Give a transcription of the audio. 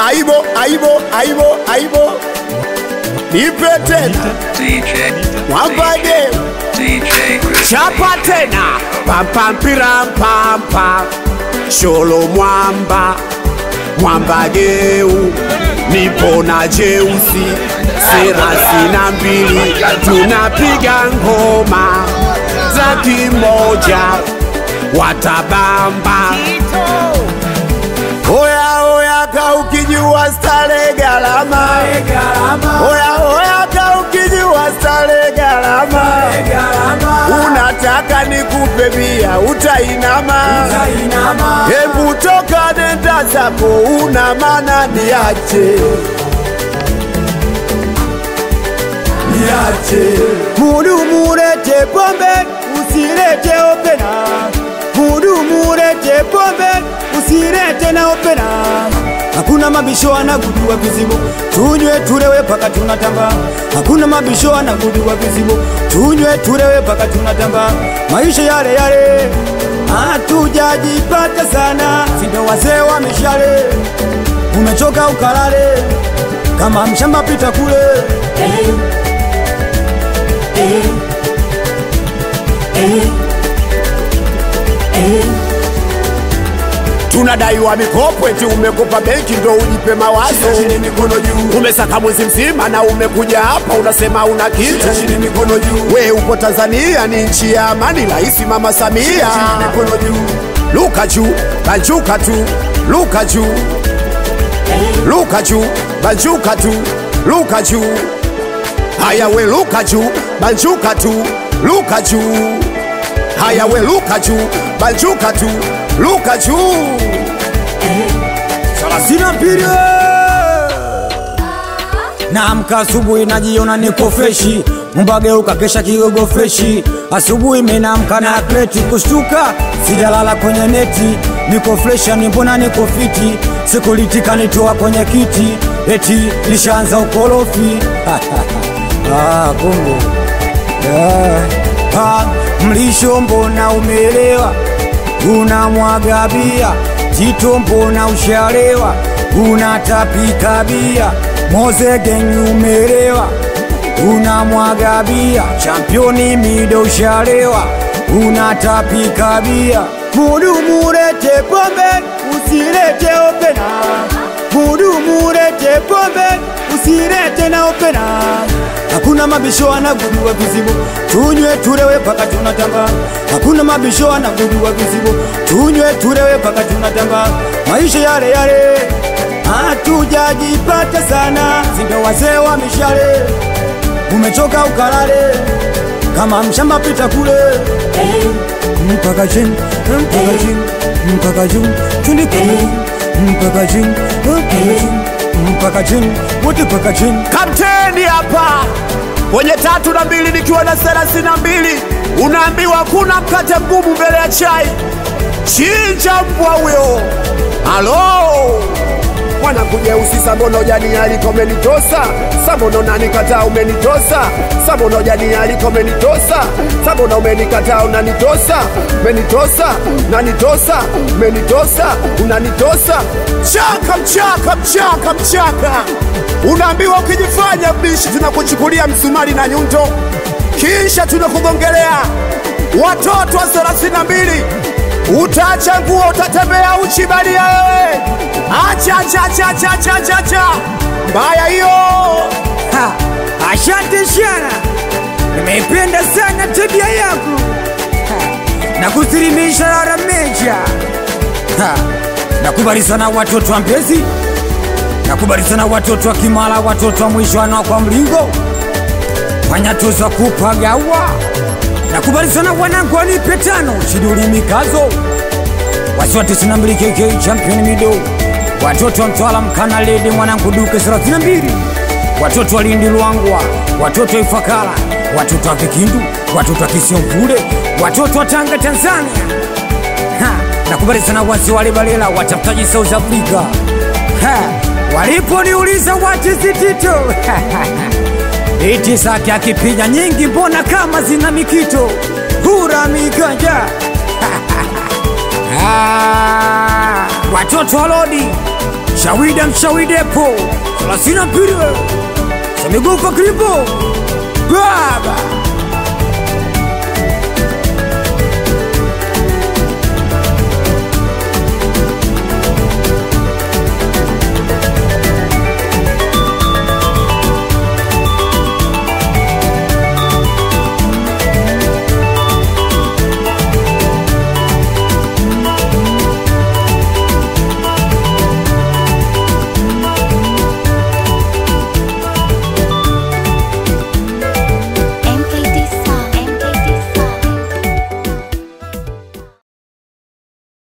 aibo aibo aibo aibo nipe tena DJ, mwambage DJ Chris chapa tena pampampiramppampa sholo mwamba mwambageu nipo na jeusi serasi na mbili tunapiga ngoma za kimoja watabamba Oya oya ka ukijua stare galama Oya oya ka ukijua stare galama Unataka nikupe bia utainama Hebu toka nenda zako una maana niache Niache Mudu murete pombe, usirete opena. Mudu murete pombe, usirete na opena. Hakuna mabisho anagudua vizibo, tunywe tulewe paka tunatamba. Hakuna mabisho anagudua vizibo, tunywe tulewe paka tunatamba. Maisha yale yale, hatujajipata sana, sindo wazee wa mishale. Umechoka ukalale, kama mshamba pita kule. tunadaiwa mikopo eti umekopa benki ndo ujipe mawazo umesaka mwezi mzima na umekuja hapa unasema una kitu we upo tanzania ni nchi ya amani rahisi mama samia luka juu banjuka tu luka juu luka juu banjuka tu luka juu haya we luka juu banjuka tu luka juu haya we luka juu banjuka tu luka juu Sina mpira Naamka asubuhi najiona niko freshi, mbageuka kesha kigogo freshi. Asubuhi menamka na kreti kushtuka, sijalala kwenye neti, niko freshi, ni mbona niko fiti, sikulitika nitoa kwenye kiti, eti lishaanza ukorofi ah, kumbe Ah, ah, mlisho mbona umeelewa, unamwaga bia Tito mbona ushalewa, unatapika bia Mozegeng umeelewa, unamwaga bia Championi mido ushalewa, unatapika bia Mudu murete pombe, usirete opena Mudu murete pombe, usirete na opena Hakuna mabisho anagudua vizibo, tunywe tulewe paka tunatamba. Hakuna mabisho anagudua vizibo, tunywe tulewe paka tunatamba. Maisha yale yale, hatujajipata sana, sindo wazee wa mishale. Umechoka ukalale, kama mshamba pita kule mpaka chini, mpaka chini, mpaka juu, twende kule mpaka chini, mpaka chini, mpaka chini, wote mpaka chini. kapteni hapa kwenye tatu na mbili nikiwa na thelathini na mbili unaambiwa kuna mkate mgumu mbele ya chai chinja mbwa huyo halo mwanakuja usi sambono jani aliko umenitosa sambono nanikataa umenitosa sambono jani aliko umenitosa sambono umenikataa unanitosa umenitosa nanitosa umenitosa unanitosa chaka mchaka mchaka mchaka unaambiwa ukijifanya bishi tunakuchukulia msumari na nyundo kisha tunakugongelea watoto wa thelathini na mbili utaacha nguo utatembea uchi balia wewe acha acha acha acha acha acha acha mbaya hiyo Ha, Asante sana, nimeipenda sana tabia yako Ha, na kusilimisha rara meja. Ha, Nakubali sana watoto wa Mbezi, nakubali sana watoto wa Kimara, watoto wa Mwishwana kwa Mlingo, wanyatuza kupagawa. Nakubali sana wanangu wanipe tano shiduli mikazo wasiwa 92 KK champion mido watoto wa Mtwara mkana ledi mwanangu duke 32 watoto wa Lindi Luangwa watoto wa Ifakara watoto wa Vikindu watoto wa Kisiomvule watoto wa Tanga Tanzania ha, nakubali sana wasi wale balela watafutaji South Africa ha, waliponiuliza watizitito iti sake akipiga nyingi mbona kama zina mikito hura miganja Ah, watoto wa lodi shawida mshawidepo thelathini na mbili samigufa kripo baba